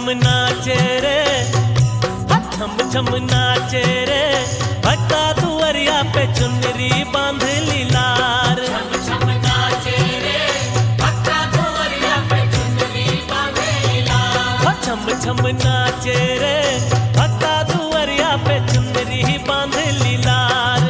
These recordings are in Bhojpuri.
नाचे रे छम छम नाचे रे भट्टा दुअरिया पे चुनरी बांध लीलार हो छम छम नाचे रे भट्टा दुअरिया पे चुनरी बांध लीलार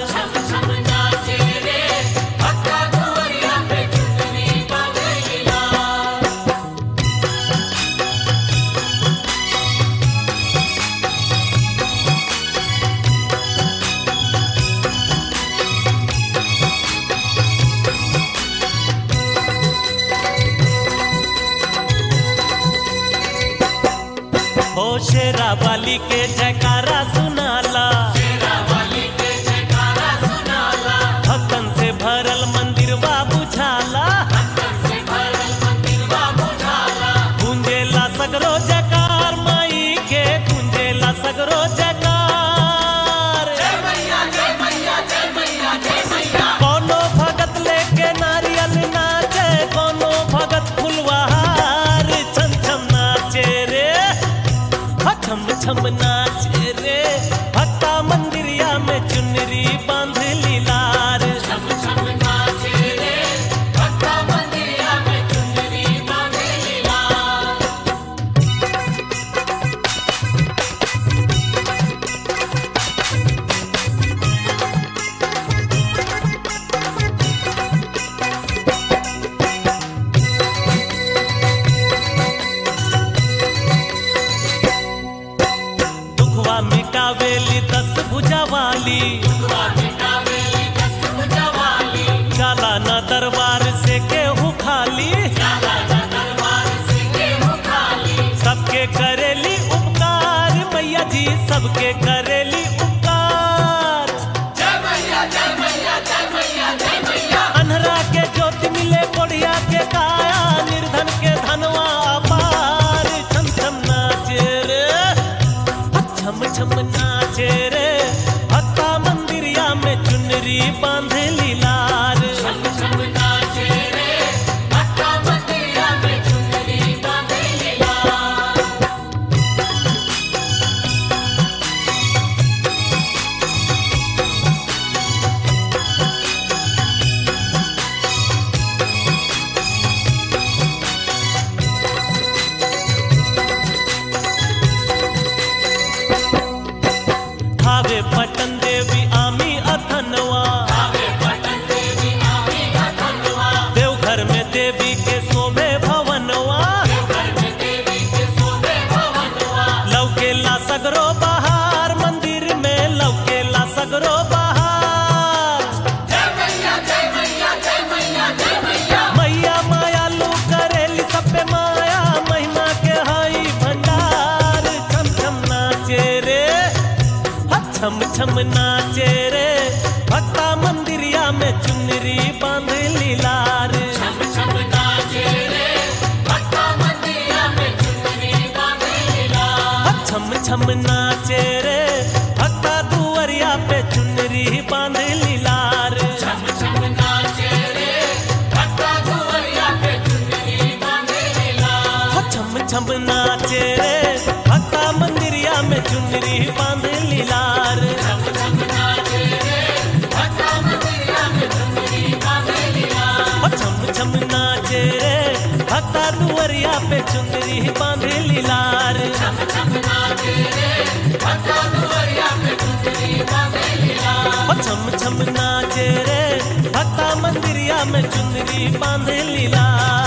हो शेरा वाली के जयकारा सुनाला भक्तन से भरल मंदिर बा बुझाला गूंजेला सगरो जयकार माई के गूंजेला सगरो जयकार कोनो भगत लेके नारियल नाचे कोनो भगत फुलवार छम छम नाचे रे हा छम छम नाचे रे भक्ता मंदिरिया में चुनरी बांध लीलार दुखवा मिटावेली दस भुजा वाली जाला ना दरबार से केहू खाली सबके करेली उपकार मैया जी सबके करेली उपकार अन्हरा के ज्योति मिले कोढ़िया के काया निर्धन के धनवा अपार छम छम नाचे रे छम छम नाचे रे भक्ता मंदिरिया में चुनरी बांध लीलार भावे पटन देवी आमी अथनवा देवघर में देवी के शोभे भवनवा लौकेला सगरो बहार मंदिर में लौकेला सगरो बहार मैया मायालू करेली सब पे माया महिमा के हई भंडार छम छम नाचे रे हा छम छम नाचे रे भक्ता मंदिरिया में चुनरी बांध लीलार हा छम छम नाचे रे भक्ता दुअरिया पे चुनरी बांध लीलार हो छम छम नाचे रे भक्ता मंदिरिया में चुनरी बांध लीलार हो छम छम नाचे रे भक्ता दुअरिया पे चुनरी बांध लीलार हो छम छम नाचे रे भक्ता मंदिरिया में चुनरी बांध लीलार